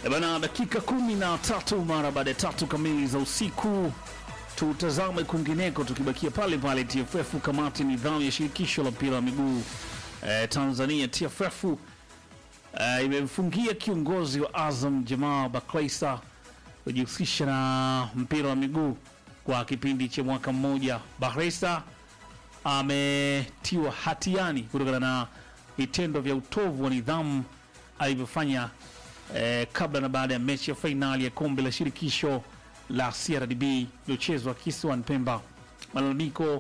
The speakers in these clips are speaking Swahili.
E bana, dakika kumi na tatu mara baada ya tatu kamili za usiku, tutazame kwingineko, tukibakia pale pale TFF. Kamati ya nidhamu ya shirikisho la mpira wa miguu eh, Tanzania TFF eh, imemfungia kiongozi wa Azam Jamal Bakraisa kujihusisha na mpira wa miguu kwa kipindi cha mwaka mmoja. Bakraisa ametiwa hatiani kutokana na vitendo vya utovu wa nidhamu alivyofanya eh, kabla na baada ya mechi ya fainali ya kombe la shirikisho la CRDB iliyochezwa kisiwani Pemba. Malalamiko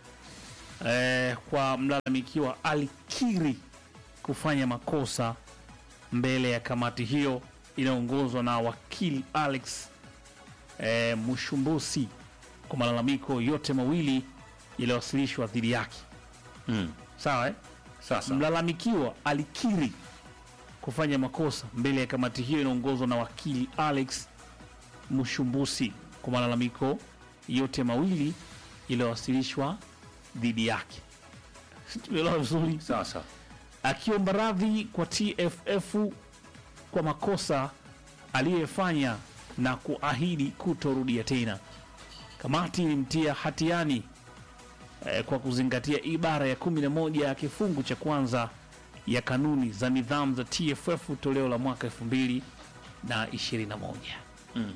eh, kwa mlalamikiwa alikiri kufanya makosa mbele ya kamati hiyo inayoongozwa na wakili Alex eh, Mushumbusi kwa malalamiko yote mawili yaliyowasilishwa dhidi yake. Mm. Sawa eh? Sasa Mlalamikiwa alikiri kufanya makosa mbele ya kamati hiyo inaongozwa na wakili Alex Mushumbusi kwa malalamiko yote mawili yaliyowasilishwa dhidi yake. Si tumeelewa vizuri? sasa Akiomba radhi kwa TFF kwa makosa aliyofanya na kuahidi kutorudia tena. Kamati ilimtia hatiani eh, kwa kuzingatia ibara ya 11 ya kifungu cha kwanza ya kanuni za nidhamu za TFF toleo la mwaka 2021. Mm.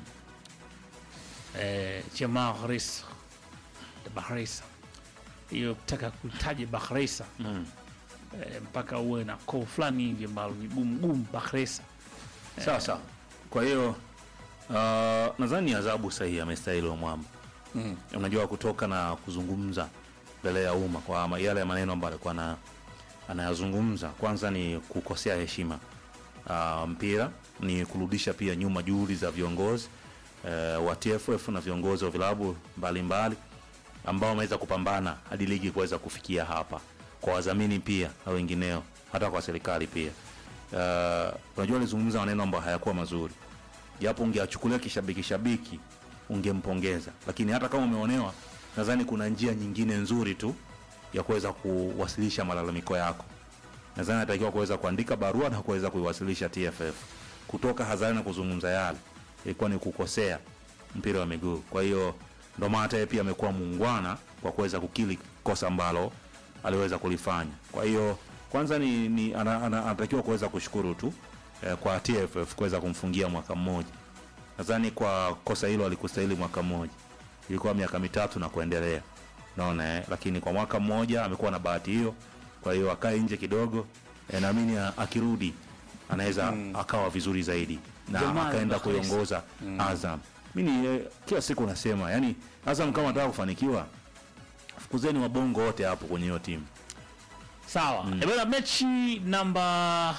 Eh, Jamal Bahresa Bahresa, hiyo kutaka kutaja Bahresa mm. eh, mpaka uwe na koo fulani hivi ambalo ni gumu gumu. Bahresa Sasa kwa hiyo uh, nadhani adhabu sahihi amestahili Mwamba. Mm. Unajua kutoka na kuzungumza mbele ya umma kwa ma- yale maneno ambayo alikuwa na anayazungumza, kwanza ni kukosea heshima uh, mpira, ni kurudisha pia nyuma juhudi za viongozi uh, wa TFF na viongozi wa vilabu mbalimbali ambao wameweza kupambana hadi ligi kuweza kufikia hapa, kwa wadhamini pia na wengineo, hata kwa serikali pia. Uh, unajua alizungumza maneno ambayo hayakuwa mazuri, japo ungeachukulia kishabiki shabiki ungempongeza, lakini hata kama umeonewa, nadhani kuna njia nyingine nzuri tu ya kuweza kuwasilisha malalamiko yako. Nadhani anatakiwa kuweza kuandika barua na kuweza kuiwasilisha TFF. Kutoka hadharani na kuzungumza yale ilikuwa ni kukosea mpira wa miguu. Kwa hiyo ndo maana hata yeye pia amekuwa muungwana kwa kuweza kukili kosa ambalo aliweza kulifanya. Kwa hiyo kwanza ni, ni ana- ana- anatakiwa kuweza kushukuru tu eh, kwa TFF kuweza kumfungia mwaka mmoja. Nadhani kwa kosa hilo alikustahili mwaka mmoja, ilikuwa miaka mitatu na kuendelea, naona eh, lakini kwa mwaka mmoja amekuwa na bahati hiyo. Kwa hiyo akae nje kidogo eh, naamini a- akirudi anaweza akawa vizuri zaidi na Jamal akaenda Bakresa. kuiongoza Azam. Mimi eh, kila siku nasema yani, Azam kama anataka kufanikiwa, fukuzeni wabongo wote hapo kwenye hiyo timu. Sawa. Mm. Ebana, mechi namba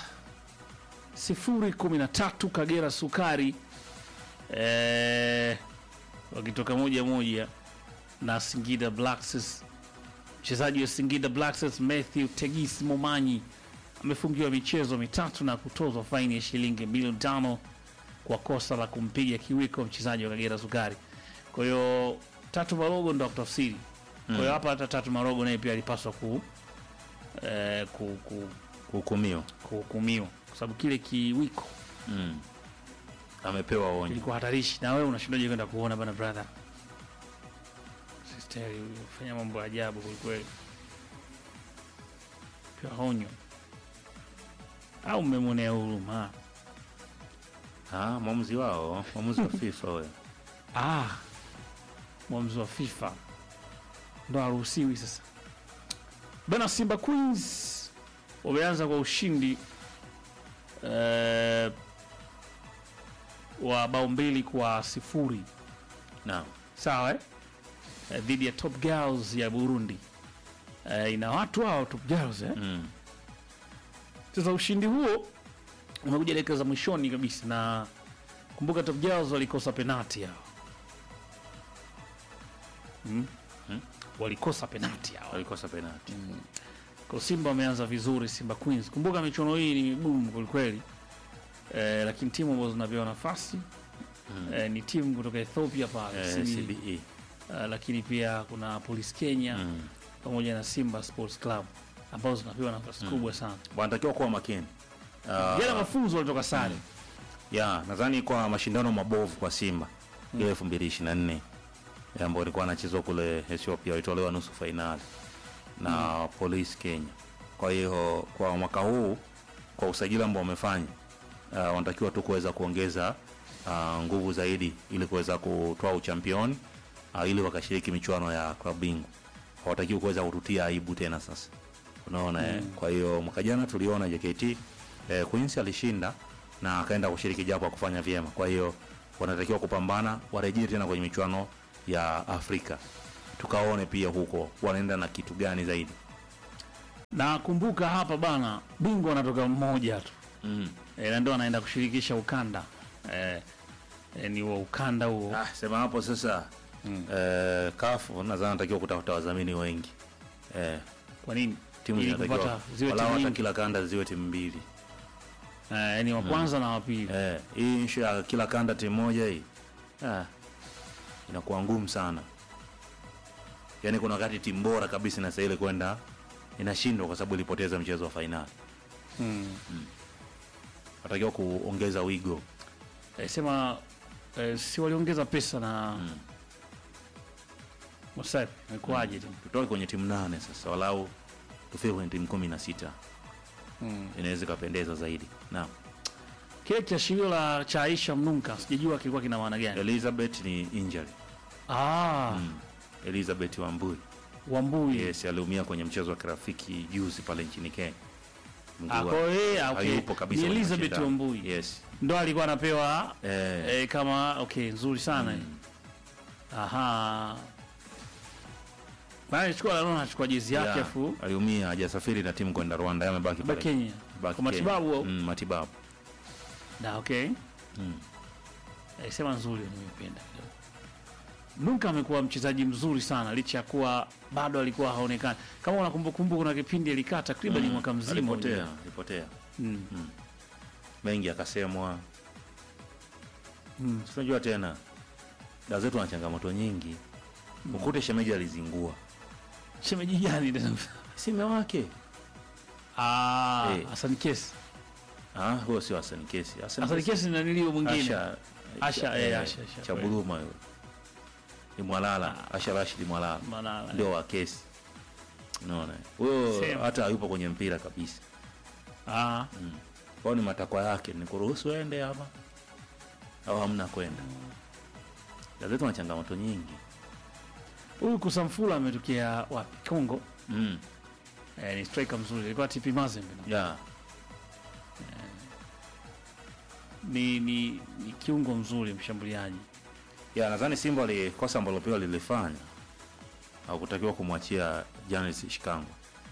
013 Kagera Sukari eh, wakitoka moja moja na Singida Black Stars. Mchezaji wa Singida Black Stars Matthew Tegis Momanyi amefungiwa michezo mitatu na kutozwa faini ya shilingi milioni tano kwa kosa la kumpiga kiwiko mchezaji wa Kagera Sukari. Kwa hiyo Tatu Marogo ndo akutafsiri. Kwa hiyo hapa hata Tatu Marogo naye pia alipaswa ku eh, ku, ku, Kuhukumiwa kuhukumiwa kwa sababu kile kiwiko mm. amepewa onyo. kilikuwa hatarishi, na wewe unashindaje kwenda kuona bana brother? Sister fanya mambo ya ajabu kwelikweli, pia onyo au mmemwonea huruma? Ah, mwamuzi wao, mwamuzi wa FIFA huyo. Ah, mwamuzi wa FIFA ndo haruhusiwi sasa bana. Simba Queens wameanza kwa ushindi eh, wa bao mbili kwa sifuri Naam. sawa eh? Eh, dhidi ya Top Girls ya Burundi eh, ina watu hao Top Girls eh? Mm. Sasa ushindi huo umekuja dakika za mwishoni kabisa, na kumbuka Top Girls walikosa penati hao mm? Hmm? walikosa penati hao Walikosa penalti. kwa Simba wameanza vizuri, Simba Queens. Kumbuka michuano hii ni migumu kwelikweli eh, lakini timu ambazo zinapewa nafasi eh, ni timu kutoka Ethiopia pale Eh, CBE. CBE. Eh, lakini pia kuna Police Kenya Mm. pamoja na Simba Sports Club ambazo zinapewa nafasi kubwa sana. Wanatakiwa kuwa makini. Ah, Jana mafunzo walitoka sare ya nadhani kwa mashindano mabovu kwa Simba ile elfu mbili ishirini na nne ambayo ilikuwa anachezwa kule Ethiopia, walitolewa nusu fainali na Police Kenya. Kwa hiyo kwa mwaka huu kwa usajili ambao wamefanya uh, wanatakiwa tu kuweza kuongeza uh, nguvu zaidi ili kuweza kutoa uchampioni uh, ili wakashiriki michuano ya klabu bingwa. Hawatakiwi kuweza kututia aibu tena sasa, unaona eh? Kwa hiyo mwaka jana tuliona JKT eh, Queens alishinda na akaenda kushiriki japo akufanya vyema. Kwa hiyo wanatakiwa kupambana, warejee tena kwenye michuano ya Afrika, tukaone pia huko wanaenda na kitu gani zaidi. na kumbuka hapa bana, bingwa anatoka mmoja tu mm. e, na ndio anaenda kushirikisha ukanda e, e, ni wa ukanda huo Ah, sema hapo sasa Mm. eh, kafu nadhani anatakiwa kutafuta wadhamini wengi eh, kwa nini timu Ili zinatakiwa kupata ziwe walau timu hata nyingi. kila kanda ziwe timu mbili e, ni wa kwanza na wa pili eh, hii issue ya kila kanda timu moja hii ah, inakuwa ngumu sana yaani kuna wakati timu bora kabisa inastahili kwenda inashindwa kwa sababu ilipoteza mchezo wa fainali mm. natakiwa kuongeza wigo e, sema e, si waliongeza pesa na Mm. Wasafi imekuwaje tu tutoke kwenye timu nane sasa walau tufike kwenye timu kumi na sita mm. inaweza ikapendeza zaidi naam kile kiashirio la cha Aisha Mnunka sijajua kilikuwa kina maana gani elizabeth ni injury ah, mm. elizabeth wambui Wambui yes aliumia kwenye mchezo wa kirafiki juzi pale nchini kenya Mguu Ah, wa- kwa hiyo yeye, ah, okay. hayupo kabisa Ni kwenye Elizabeth mashindano. Wambui yes ndo alikuwa anapewa eh, e, kama okay nzuri sana mm. aha maana chukua naona achukua jezi yake yeah, afu aliumia hajasafiri na timu kwenda rwanda yeye amebaki ba pale Kenya Baki kwa matibabu Kenya. au? mm, matibabu na okay mm. Eh, sema nzuri nimependa kidogo. Nunka amekuwa mchezaji mzuri sana licha ya kuwa bado alikuwa haonekani. Kama unakumbuka kuna kipindi alikaa takriban Mm. mwaka mzima. alipotea alipotea Mm. mengi akasemwa Mm. sinajua tena da zetu na changamoto nyingi ukute shemeji alizingua Shemeji gani tena? sime wake Ah, Eh. Hassan Kesi. Ah, huyo sio Hassan Kesi. Hassan Hassan Kesi- Kesi na nilio mwingine. Asha, Asha, eh, eh, Asha, Asha, cha kweli. Buluma yule. Ni Mwalala, Asha Rashid Mwalala. Maana Ndio wa Kesi. Unaona? Huyo Same. hata hayupo kwenye mpira kabisa. ah, Kwao ni matakwa yake, ni kuruhusu ende hapa au hamna kwenda. Gazeti na changamoto nyingi. huyu Kusamfula ametokea wapi? Kongo. Mm. Eh, ni striker mzuri. Alikuwa TP Mazembe. Yeah. Ni ni ni kiungo mzuri mshambuliaji. Ya, nadhani Simba walikosa ambalo pia lilifanya. Hakutakiwa kumwachia Janis Shikangwa.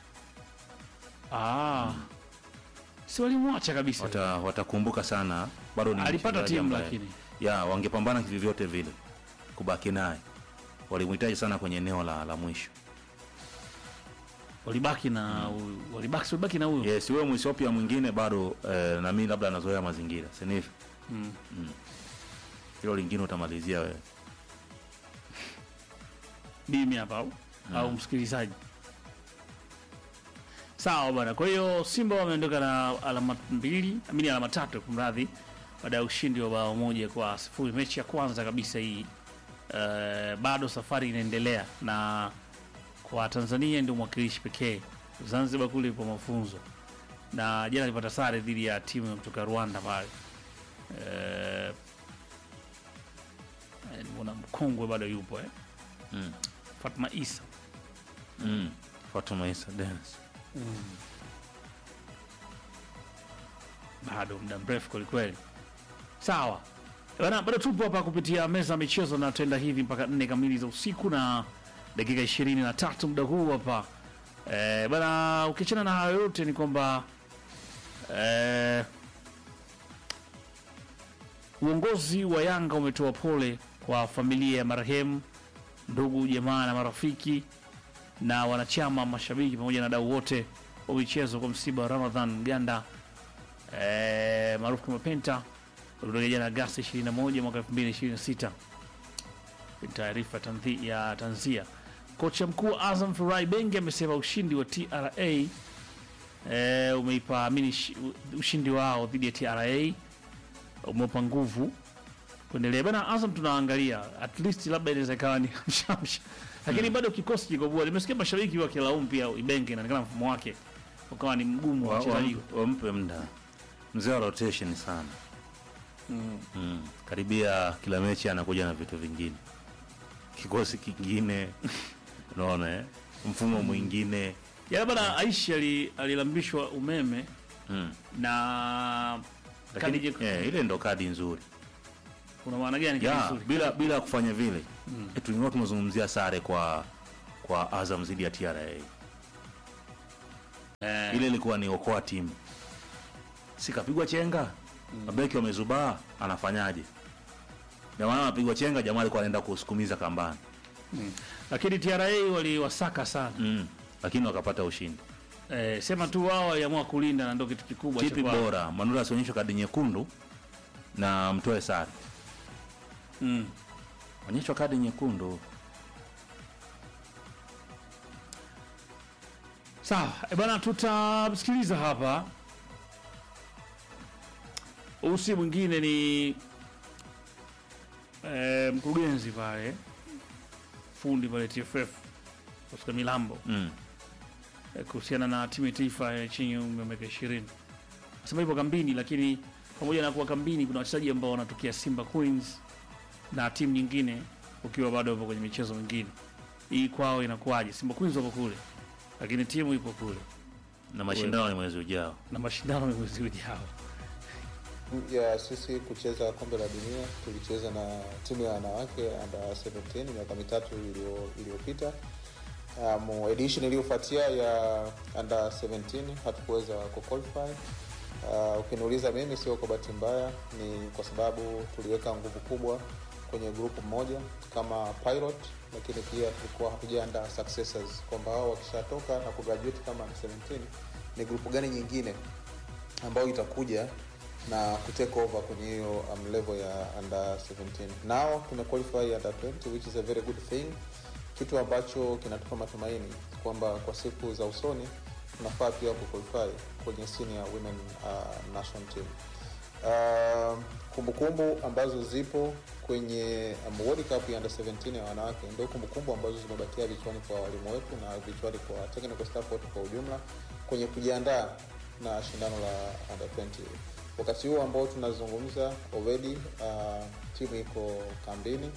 Ah. Si walimwacha kabisa. Wata, watakumbuka sana bado ni Alipata mchezaji timu ambaye- lakini. ya wangepambana kivyovyote vile kubaki naye walimhitaji sana kwenye eneo la, la mwisho walibaki na huyu walibaki walibaki na huyo yes wewe mwisopia mwingine bado eh, na mimi labda anazoea mazingira sinifu mm. hilo lingine utamalizia wewe mimi hapa au, au msikilizaji sawa bwana kwa hiyo simba wameondoka na alama mbili amini alama tatu kumradhi baada ya ushindi wa bao moja kwa sifuri mechi ya kwanza kabisa hii uh, bado safari inaendelea na kwa tanzania ndio mwakilishi pekee zanzibar kule ipo mafunzo na jana alipata sare dhidi ya timu ya kutoka rwanda pale uh, nimeona mkongwe bado yupo eh? mm. fatma isa mm. Fatuma Isa Dennis bado muda mrefu kwelikweli sawa bana bado tupo hapa kupitia meza ya michezo na tenda hivi mpaka nne kamili za usiku na dakika ishirini na tatu muda huu hapa e, bana ukiachana na hayo yote ni kwamba e, uongozi wa yanga umetoa pole kwa familia ya marehemu ndugu jamaa na marafiki na wanachama mashabiki pamoja na dau wote wa michezo kwa msiba wa ramadhan ganda eh, maarufu kama Penta ulitokea jana Agasti 21 mwaka 2026. Ni Taarifa tanzi- ya tanzia. Kocha mkuu wa Azam Furai Bengi amesema ushindi wa TRA eh, umeipa amini shi- ushindi wao dhidi ya TRA umewapa nguvu kuendelea bana. Azam tunaangalia at least, labda inaweza ikawa ni mshamsha, lakini bado kikosi kiko bora. Nimesikia mashabiki wakilaumu pia Ibenge, inaonekana mfumo wake ukawa ni mgumu wa Wa- wachezaji wampe- wampe muda mzee wa rotation sana mm. karibia kila mechi anakuja na vitu vingine kikosi kingine unaona eh? mfumo mwingine ya bana. Aishi ali- alilambishwa umeme mm. na kadi lakini jekundu. eh, ile ndo kadi nzuri Kuna maana gani kadi ya, nzuri? bila bila kufanya vile mm. tulikuwa tumezungumzia sare kwa kwa Azam zidi ya TRA Eh, ile ilikuwa ni okoa timu sikapigwa chenga mabeki wamezubaa anafanyaje jamaa anapigwa chenga jamaa alikuwa anaenda kusukumiza kambani lakini TRA waliwasaka sana mm. lakini wakapata ushindi eh, sema tu wao waliamua kulinda na ndio kitu kikubwa cha kipi kwao. bora manula asionyeshwe kadi nyekundu na mtoe sare Mm. onyeshwa kadi nyekundu Sawa e bana, tutamsikiliza hapa. Huyu si mwingine ni e, mkurugenzi pale fundi pale TFF Oscar Milambo mm. e, kuhusiana na timu ya taifa ya chini ya umri wa miaka ishirini. Nasema hivyo kambini, lakini pamoja na kuwa kambini, kuna wachezaji ambao wanatokea Simba Queens na timu nyingine, ukiwa bado wapo kwenye michezo mingine. Hii kwao inakuwaje? Simba Queens wapo kule, lakini timu ipo kule na mashindano ni mwezi ujao na mashindano ni mwezi ujao. ya sisi kucheza kombe la dunia tulicheza na timu ya wanawake under 17 miaka mitatu iliyo- iliyopita. Um, edition iliyofuatia ya under 17 hatukuweza kuqualify. Uh, ukiniuliza mimi, sio kwa bahati mbaya, ni kwa sababu tuliweka nguvu kubwa kwenye grupu moja kama pilot, lakini pia tulikuwa hatujaandaa successors kwamba hao wakishatoka na kugraduate kama under 17 ni grupu gani nyingine ambayo itakuja na kutake over kwenye hiyo um, level ya under 17 nao tumequalify under 20 which is a very good thing kitu ambacho kinatupa matumaini kwamba kwa siku za usoni tunafaa pia kuqualify kwenye senior women uh, national team uh, kumbukumbu ambazo zipo kwenye um, World Cup ya under 17 ya wanawake ndio kumbukumbu ambazo zimebakia vichwani kwa walimu wetu na vichwani kwa technical staff wote kwa ujumla kwenye kujiandaa na shindano la under 20 wakati huu ambao tunazungumza already uh, timu iko kambini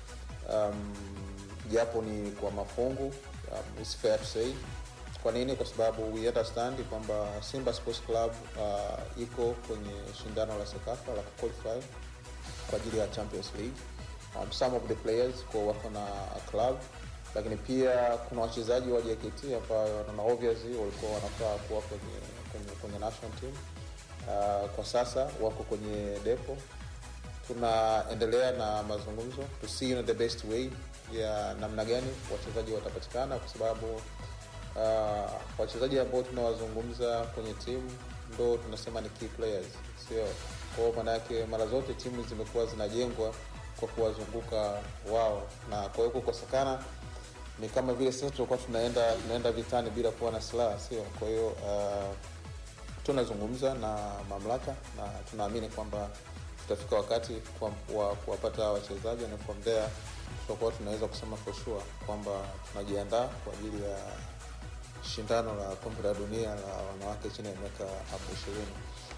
um, japo ni kwa mafungu um, it's fair to say kwa nini kwa sababu we understand kwamba simba sports club uh, iko kwenye shindano la sekafa la kuqualify kwa ajili ya champions league um, some of the players kwa wako na club lakini pia kuna wachezaji wa jkt ambayo na obviously walikuwa wanafaa kuwa kwenye, kwenye, kwenye national team uh, kwa sasa wako kwenye depo tunaendelea na mazungumzo to see you know, the best way ya namna gani wachezaji watapatikana kwa sababu uh, wachezaji ambao tunawazungumza kwenye timu ndo tunasema ni key players sio kwao maanayake mara zote timu zimekuwa zinajengwa kwa kuwazunguka wao na kwa hiyo kukosekana ni kama vile sasa tulikuwa tunaenda tunaenda vitani bila kuwa na silaha sio kwa hiyo uh, tunazungumza na mamlaka na tunaamini kwamba tutafika wakati kwa- wa kuwapata hawa wachezaji na from there tutakuwa tunaweza kusema for sure kwamba tunajiandaa kwa ajili ya shindano la kombe la dunia la wanawake chini ya miaka hapo ishirini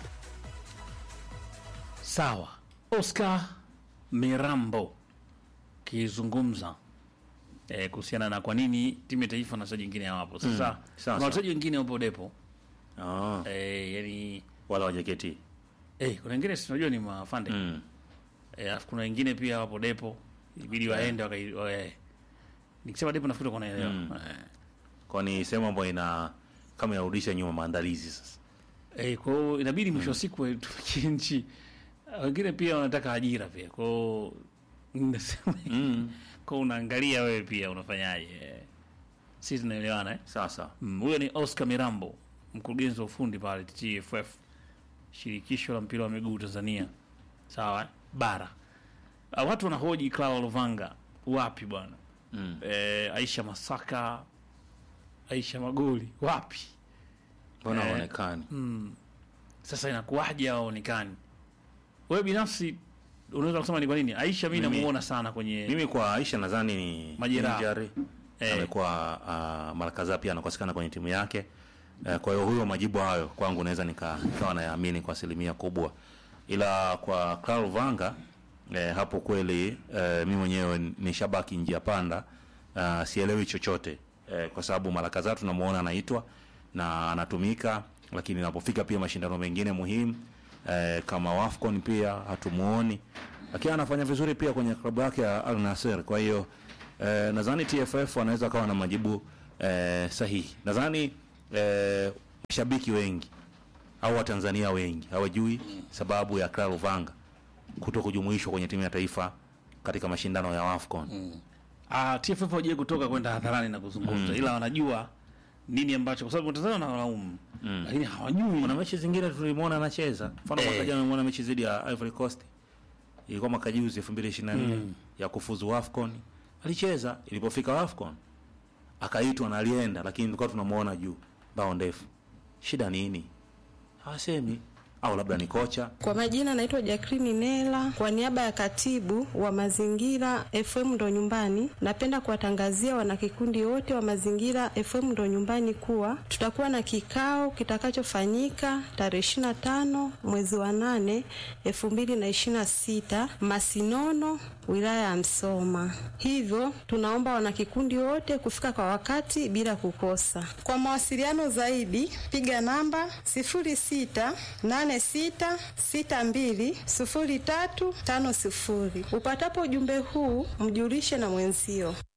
Sawa, Oscar Mirambo kizungumza eh, kuhusiana na kwa nini timu ya taifa na wachezaji wengine hawapo. Sasa sawa, kuna sawa. wachezaji wengine wapo depo ah, eh, yani wala wajaketi eh, kuna wengine sinajua ni mafande mm. eh, alafu kuna wengine pia wapo depo ibidi waende wakai, wa, eh. nikisema depo nafikiri kwa naelewa Mm. eh. kwani sehemu ambayo ina kama inarudisha nyuma maandalizi sasa Eh, kwa hiyo inabidi mwisho wa siku tufikie nchi. Wengine pia wanataka ajira pia. Kwa hiyo nasema mm. kwa unaangalia wewe pia unafanyaje. eh. Sisi tunaelewana eh? sasa Mm, Huyo ni Oscar Mirambo, mkurugenzi wa ufundi pale TFF, shirikisho la mpira wa miguu Tanzania. Sawa eh? Bara. Ah, watu wanahoji Clara Luvanga wapi bwana? mm. Eh, Aisha Masaka, Aisha Magoli wapi? mbona Eh. haonekani Sasa inakuwaje hawaonekani? wewe binafsi unaweza kusema ni kwa nini Aisha mimi Mimi- namuona sana kwenye Mimi kwa Aisha nadhani ni Majeraha. injury. Eh. Amekuwa uh, mara kadhaa pia anakosekana kwenye timu yake. Eh, kwa hiyo huyo majibu hayo kwangu naweza nika- nikawa nayaamini kwa asilimia kubwa, ila kwa Karl Vanga eh, hapo kweli eh, mimi mwenyewe ni shabaki njia panda uh, sielewi chochote eh, kwa sababu mara kadhaa tunamuona anaitwa na anatumika, lakini inapofika pia mashindano mengine muhimu eh, kama Wafcon pia hatumuoni, lakini anafanya vizuri pia kwenye klabu yake ya Al Nassr. Kwa hiyo eh, nadhani TFF wanaweza kawa na majibu eh, sahihi. Nadhani eh, mashabiki wengi au Watanzania wengi hawajui sababu ya Karl Vanga kuto kujumuishwa kwenye timu ya taifa katika mashindano ya Wafcon. ah, TFF hawajai kutoka kwenda hadharani na kuzungumza ila wanajua nini ambacho kwa sababu Tanzania wanalaumu lakini hawajui Kuna mechi zingine tulimwona anacheza, mfano Eh. mwaka jana nimeona mechi dhidi ya Ivory Coast, ilikuwa mwaka juzi 2024 ya kufuzu Wafcon, alicheza. Ilipofika Wafcon akaitwa na alienda, lakini tulikuwa tunamuona juu bao ndefu. Shida nini? Hawasemi, au labda ni kocha. Kwa majina naitwa Jacqueline Nela, kwa niaba ya katibu wa mazingira FM ndo nyumbani, napenda kuwatangazia wanakikundi wote wa mazingira FM ndo nyumbani kuwa tutakuwa na kikao kitakachofanyika tarehe 25 mwezi wa 8 2026 Masinono, wilaya ya Msoma. Hivyo tunaomba wanakikundi wote kufika kwa wakati bila kukosa. Kwa mawasiliano zaidi piga namba 0686620350. Upatapo ujumbe huu mjulishe na mwenzio.